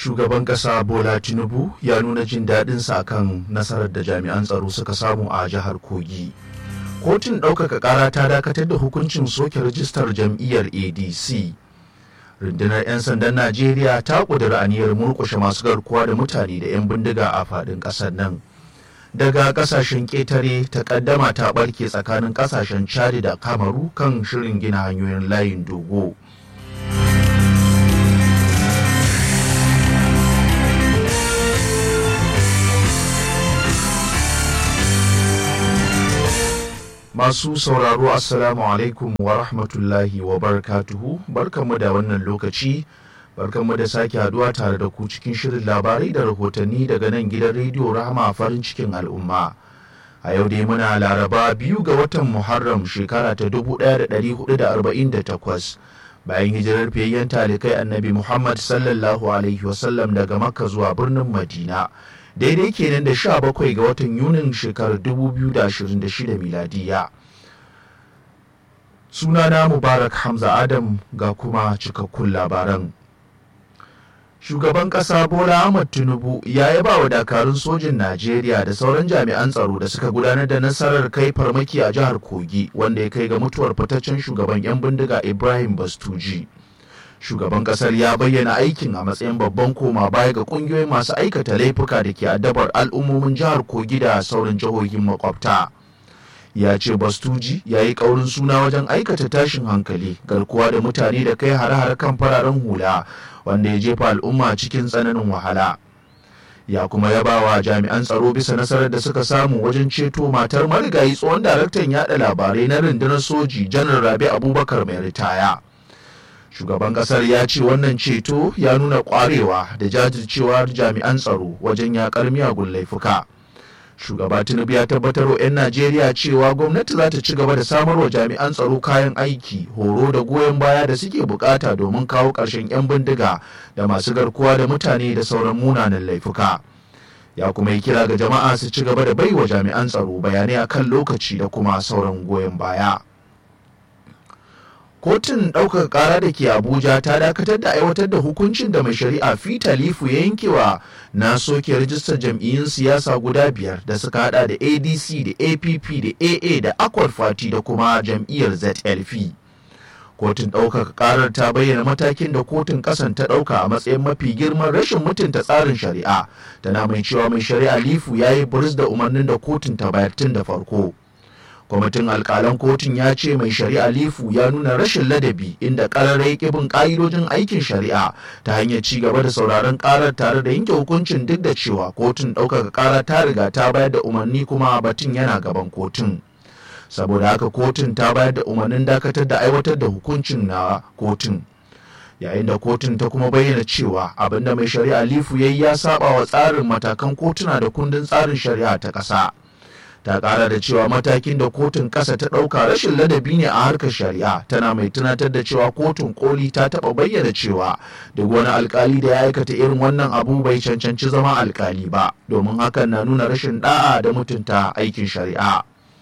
shugaban ƙasa bola tinubu ya nuna jin daɗinsa kan nasarar da jami'an tsaro suka samu a jihar kogi kotun ɗaukaka ƙara ta dakatar da hukuncin soke rajistar jam'iyyar adc rundunar 'yan sandan najeriya ta ƙudiri aniyar murƙushe masu garkuwa da mutane da 'yan bindiga a faɗin ƙasar nan daga ƙasashen ƙetare takaddama ta ɓarke tsakanin ƙasashen chad da kamaru kan shirin gina hanyoyin layin dogo Masu sauraro Assalamu alaikum wa rahmatullahi wa barakatuhu barkanmu da wannan lokaci barkanmu da sake haduwa tare da ku cikin shirin labarai da rahotanni daga nan gidan rediyo rahama farin cikin al'umma. A yau dai muna laraba biyu ga watan Muharram shekara ta 1448 bayan hijirar fiyayyen talikai annabi Muhammad sallallahu alaihi wasallam daga Makka zuwa birnin Madina. daidai kenan da sha bakwai ga watan yunin shekarar 2026 miladiya sunana mubarak hamza adam ga kuma cikakkun labaran shugaban kasa bola ahmad tinubu ya yaba wa dakarun sojin najeriya da sauran jami'an tsaro da suka gudanar da nasarar kai farmaki a jihar kogi wanda ya kai ga mutuwar fitaccen shugaban 'yan bindiga ibrahim bastuji shugaban kasar ya bayyana aikin a matsayin babban koma baya ga kungiyoyin masu aikata laifuka da ke addabar al'ummomin jihar kogi da sauran jihohin makwabta ya ce bastuji ya yi kaurin suna wajen aikata tashin hankali garkuwa da mutane da kai hare-hare kan fararen hula wanda ya jefa al'umma cikin tsananin wahala ya kuma yaba wa jami'an tsaro bisa nasarar da suka samu wajen ceto matar marigayi tsohon daraktan yada labarai na rundunar soji janar rabi abubakar mai ritaya shugaban kasar ya ce wannan ceto ya nuna kwarewa da jajircewar jami'an tsaro wajen yakar miyagun laifuka shugaba tinubu ya tabbatar wa 'yan najeriya cewa gwamnati za ta ci gaba da samar wa jami'an tsaro kayan aiki horo da goyon baya da suke bukata domin kawo ƙarshen 'yan bindiga da masu garkuwa da mutane da sauran munanan laifuka ya kuma yi kira ga jama'a su ci gaba da baiwa jami'an tsaro bayanai akan lokaci da kuma sauran goyon baya kotun ɗaukar ƙara da ke abuja ta dakatar da aiwatar da hukuncin da mai shari'a fita lifu ya yankewa na soke rajistar jam'iyyun siyasa guda biyar da suka hada da adc da app da aa da akwai fati da kuma jam'iyyar zlp kotun ɗaukaka ƙarar ta bayyana matakin da kotun ƙasan ta ɗauka a matsayin mafi girman rashin mutunta tsarin shari'a tana mai cewa mai shari'a lifu ya yi buris da umarnin da kotun ta bayar tun da farko kwamitin alkalan kotun ya ce mai shari'a lifu ya nuna rashin ladabi inda ƙararrai bin ƙa'idojin aikin shari'a ta hanyar ci gaba da sauraron ƙarar tare da yanke hukuncin duk da cewa kotun ɗaukaka ƙara ta riga ta bayar da umarni kuma batun yana gaban kotun saboda haka kotun ta bayar da umarnin dakatar da aiwatar da hukuncin na kotun yayin da kotun ta kuma bayyana cewa abinda mai shari'a lifu ya yi ya saba wa tsarin matakan kotuna da kundin tsarin shari'a ta ƙasa. ta kara da cewa matakin da kotun ƙasa ta ɗauka rashin ladabi ne a harkar shari'a tana mai tunatar da cewa kotun koli ta taɓa bayyana cewa duk wani alkali da ya aikata irin wannan abu bai cancanci zama alkali ba domin hakan na nuna rashin da'a da mutunta aikin shari'a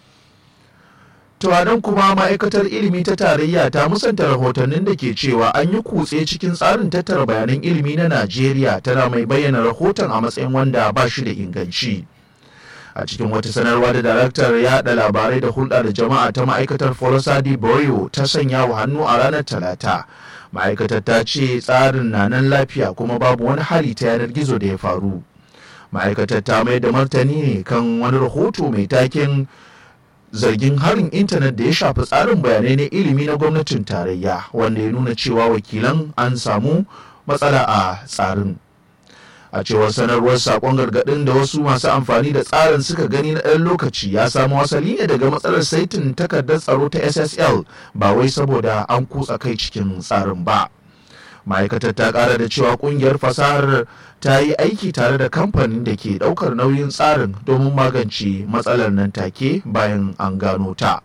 nan kuma ma'aikatar ilimi ta tarayya ta musanta rahotannin da ke cewa an yi kutse cikin tsarin tattara bayanan ilimi na najeriya tana mai bayyana rahoton a matsayin wanda ba shi da inganci. a cikin wata sanarwa da daraktar yada labarai da hulɗa da jama'a ta ma'aikatar forosadi boyo ta sanya wa hannu a ranar talata ma'aikatar ta ce tsarin na nan lafiya kuma babu wani hali ta yanar gizo da ya faru ma'aikatar ta mai da martani ne kan wani rahoto mai taken zargin harin intanet da ya shafi tsarin bayanai na ilimi na gwamnatin tarayya wanda ya nuna cewa wakilan an samu matsala a tsarin a cewar sanarwar sakon gargadin da wasu masu amfani da tsarin suka gani na ɗan lokaci ya samu asali ne daga matsalar saitin takardar tsaro ta ssl ba wai saboda an kutsa kai cikin tsarin ba ma'aikatar ta ƙara da cewa ƙungiyar fasahar ta yi aiki tare da kamfanin da ke ɗaukar nauyin tsarin domin magance matsalar nan take bayan an gano ta.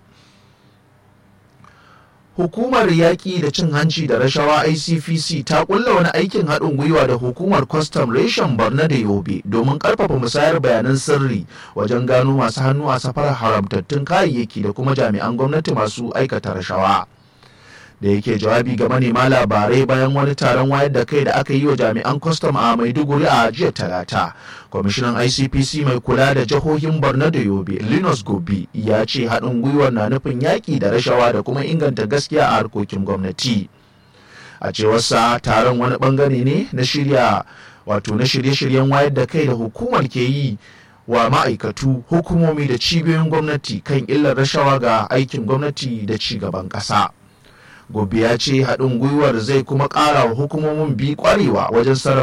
Hukumar yaƙi da cin hanci da rashawa ICPC ta ƙulla wani aikin haɗin gwiwa da hukumar kwastam reshen Barna da Yobe domin ƙarfafa musayar bayanan sirri wajen gano masu hannu a safarar haramtattun kayayyaki da kuma jami'an gwamnati masu aikata rashawa. da yake jawabi ga manema labarai bayan wani taron wayar da kai da aka yi wa jami'an kwastam a maiduguri a jiya talata kwamishinan icpc mai kula da jihohin borno da yobe linus gobi ya ce haɗin gwiwar na nufin yaƙi da rashawa da kuma inganta gaskiya a harkokin gwamnati a cewarsa taron wani bangare ne na shirya wato na shirye-shiryen wayar da kai da hukumar ke yi wa ma'aikatu hukumomi da cibiyoyin gwamnati kan illar rashawa ga aikin gwamnati da ci gaban ƙasa. gobe ya ce haɗin gwiwar zai kuma ƙara wa hukumomin bi ƙwarewa wajen sarrafa